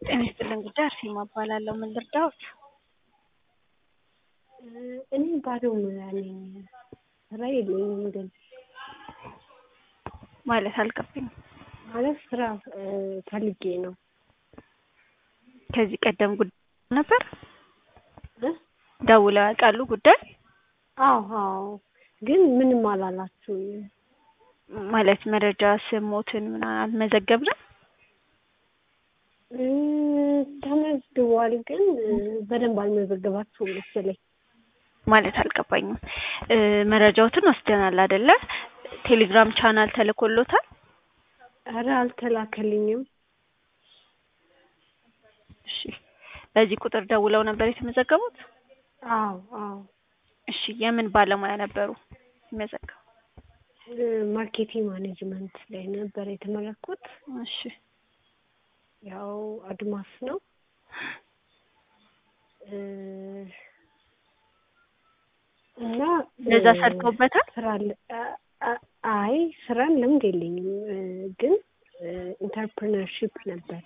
ጤና ይስጥልን ጉዳይ አርሴማ እባላለሁ። ምን ልርዳዎት? እኔ ባለሙያ ነኝ። ስራ የለኝም ግን ማለት አልገባኝም። ማለት ስራ ፈልጌ ነው። ከዚህ ቀደም ጉዳይ ነበር እ? ደውለው ያውቃሉ? ጉዳይ አዎ አዎ፣ ግን ምንም አላላችሁኝም። ማለት መረጃ ስሞትን ምናምን አልመዘገብንም። እ፣ ተመዝግቧል፣ ግን በደንብ አልመዘገባችሁም መሰለኝ። ማለት አልገባኝም። እ፣ መረጃዎትን ወስደናል አይደለ? ቴሌግራም ቻናል ተልኮሎታል። ኧረ አልተላከልኝም። እሺ፣ በዚህ ቁጥር ደውለው ነበር የተመዘገቡት? አዎ አዎ፣ እሺ፣ የምን ባለሙያ ነበሩ የሚመዘገቡ? እ፣ ማርኬቲንግ ማኔጅመንት ላይ ነበር የተመረኩት። እሺ፣ ያው አድማስ ነው እ፣ እና ለዛ እ፣ ሰርተውበታል? ስራ ለ- አ- አ- አይ ስራን ልምድ የለኝም እ፣ ግን ኢንተርፕርነርሺፕ ነበረ።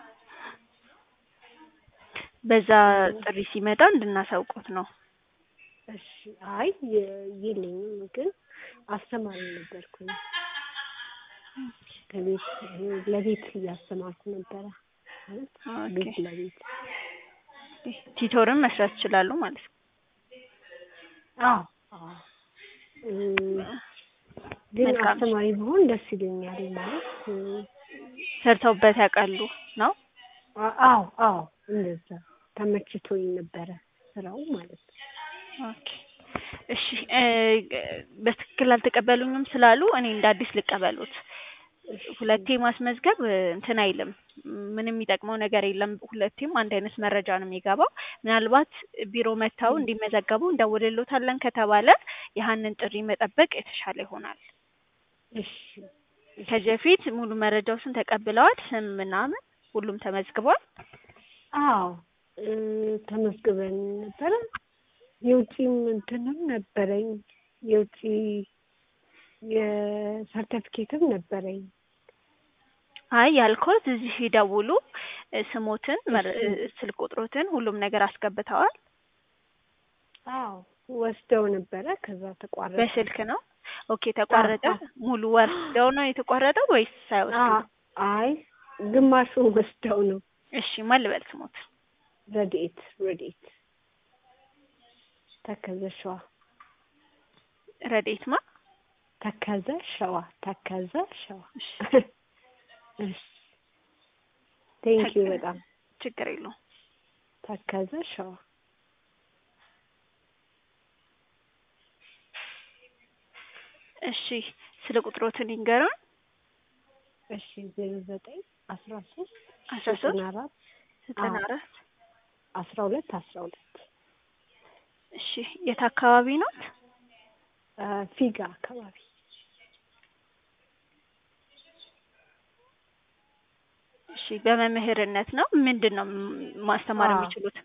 በዛ ጥሪ ሲመጣ እንድናሳውቁት ነው። እሺ አይ የ- የለኝም ግን አስተማሪ ነበርኩኝ። ከቤት ለቤት እያስተማርኩ ነበረ ማለት ኦኬ። ቤት ለቤት ቲቶርን መስራት ይችላሉ ማለት ነው። አዎ አዎ እ፣ ግን መልካም። አስተማሪ ብሆን ደስ ይለኛል ማለት እ፣ ሰርተውበት ያውቃሉ ነው? አ- አዎ አዎ እንደዛ ተመችቶኝ ነበረ ስራው ማለት ነው። ኦኬ እሺ እ፣ በትክክል አልተቀበሉኝም ስላሉ እኔ እንደ አዲስ ልቀበሉት። ሁለቴ ማስመዝገብ እ፣ እንትን አይልም፣ ምንም የሚጠቅመው ነገር የለም። ሁለቴም አንድ አይነት መረጃ ነው የሚገባው። ምናልባት ቢሮ መጥተው እንዲመዘገቡ እንደውልሎታለን ከተባለ ያህንን ጥሪ መጠበቅ የተሻለ ይሆናል። እሺ ከዚህ በፊት ሙሉ መረጃዎችን ተቀብለዋል። ስም ምናምን ሁሉም ተመዝግቧል። አዎ እ፣ ተመዝግበን ነበረ። የውጪም እንትንም ነበረኝ የውጪ የሰርተፊኬትም ነበረኝ። አይ ያልኩት እዚህ ሲደውሉ እ፣ ስሞትን መረ- እ፣ ስልክ ቁጥሮትን ሁሉም ነገር አስገብተዋል። አዎ ወስደው ነበረ። ከዛ ተቋረጠ። በስልክ ነው። ኦኬ ተቋረጠ። አዎ። ሙሉ ወስደው ነው የተቋረጠው ወይስ ሳይወስዱ? አ- አይ ግማሹን ወስደው ነው። እሺ ማን ልበል ስሞት? ረድኤት ረድኤት ተከዘ ሸዋ ረዴት ማ ተከዘ ሸዋ ተከዘ ሸዋ። እሺ እሺ ቴንክ ዩ ተከ- በጣም ችግር የለውም። ተከዘ ሸዋ። እሺ ስለ ቁጥሮትን ይንገሩን። እሺ ዜሮ ዘጠኝ አስራ ሶስት አስራ ሶስት ዘጠና አራት ዘጠና አዎ። አራት አስራ ሁለት አስራ ሁለት እሺ የት አካባቢ ነው? አ፣ ፊጋ አካባቢ እሺ በመምህርነት ነው። ምንድን ነው ም- ማስተማር አዎ። የሚችሉት?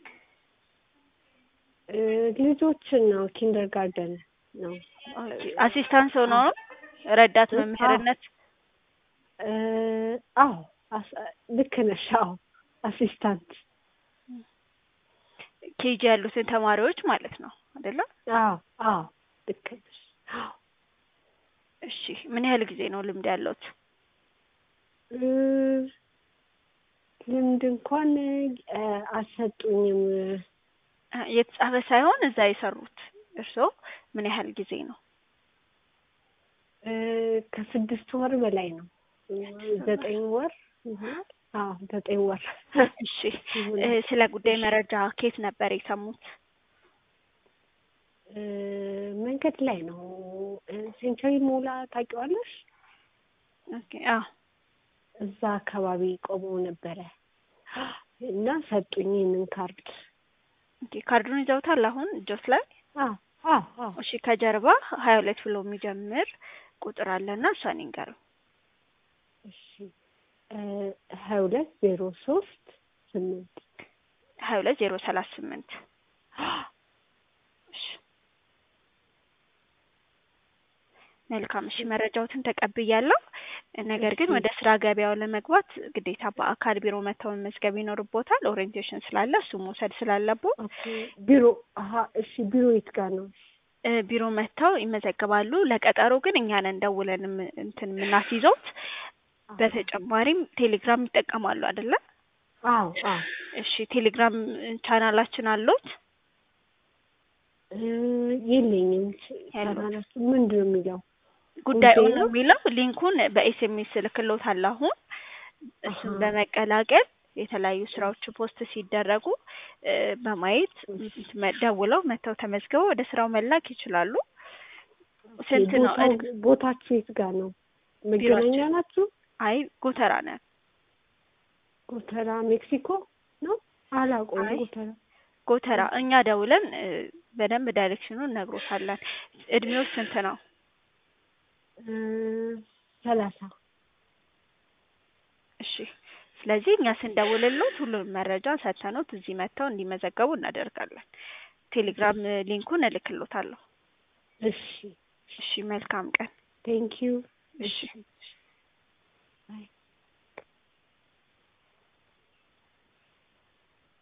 እ፣ ልጆችን ነው ኪንደር ጋርደን ነው አሲስታንስ ሆኖ ነው? ረዳት እ? መምህርነት እ፣ አዎ አስ- ልክ ነሽ። አዎ አሲስታንት ኬጂ ያሉትን ተማሪዎች ማለት ነው አይደለ? አዎ አዎ ልክ ነሽ። አዎ እሺ ምን ያህል ጊዜ ነው ልምድ ያለውት? እ፣ ልምድ እንኳን እ፣ አልሰጡኝም። አ፣ የተጻፈ ሳይሆን እዛ የሰሩት እርስዎ ምን ያህል ጊዜ ነው? እ፣ ከስድስት ወር በላይ ነው። ዘጠኝ ወር ይሆናል። አዎ ዘጠኝ ወር እሺ እ፣ ስለ ጉዳይ መረጃ ከየት ነበር የሰሙት? እ፣ መንገድ ላይ ነው። እ፣ ሴንቸሪ ሞላ ታውቂዋለሽ? ኦኬ አዎ እዛ አካባቢ ቆመው ነበረ እና ሰጡኝ ይህንን ካርድ። ኦኬ ካርዱን ይዘውታል አሁን እጆት ላይ? አዎ አዎ አዎ እሺ ከጀርባ ሀያ ሁለት ብሎ የሚጀምር ቁጥር አለና እሷን ይንገሩ። እሺ እ፣ ሀያ ሁለት ዜሮ ሶስት ስምንት ሀያ ሁለት ዜሮ ሰላሳ ስምንት እሺ መልካም እሺ፣ መረጃዎትን ተቀብያለሁ። ነገር ግን እሺ። ወደ ስራ ገበያው ለመግባት ግዴታ በአካል ቢሮ መተው መመዝገብ ይኖርቦታል። ኦሪየንቴሽን ስላለ እሱ መውሰድ ስላለብዎ ኦኬ ቢሮ አሀ እሺ ቢሮ የት ጋር ነው? እ ቢሮ መጥተው ይመዘገባሉ። ለቀጠሮ ግን እኛ ነን ደውለን የም- እንትን የምናስይዘውት። በተጨማሪም ቴሌግራም ይጠቀማሉ አይደለ? አዎ አዎ እሺ ቴሌግራም ቻናላችን አሉት? እ የለኝም። ያለው። ቻናላችሁ ምንድን ነው የሚለው? ጉዳይ ጉዳይ ነው ነው? የሚለው ሊንኩን በኤስኤምኤስ እልክልዎታለሁ አሁን እሱን አሀ። በመቀላቀል የተለያዩ ስራዎች ፖስት ሲደረጉ እ በማየት መ- ደውለው መተው ተመዝግበው ወደ ስራው መላክ ይችላሉ። ስንት ነው? ቦታው እድ- ቦታችሁ የት ጋር ነው? መገናኛ ቢሮአችን? ናችሁ? አይ ጎተራ ነን። ጎተራ ሜክሲኮ ነው? አላውቀውም። አይ። ጎተራ ጎተራ እኛ ደውለን እ በደንብ ዳይሬክሽኑን እነግሮታለን። እድሜው ስንት ነው? እ ሰላሳ እሺ ስለዚህ እኛ ስንደውልሎት ሁሉንም መረጃ ሰጥተኖት እዚህ መጥተው እንዲመዘገቡ እናደርጋለን። ቴሌግራም እ ሊንኩን እልክሎታለሁ። እሺ እሺ መልካም ቀን። ቴንኪዩ እሺ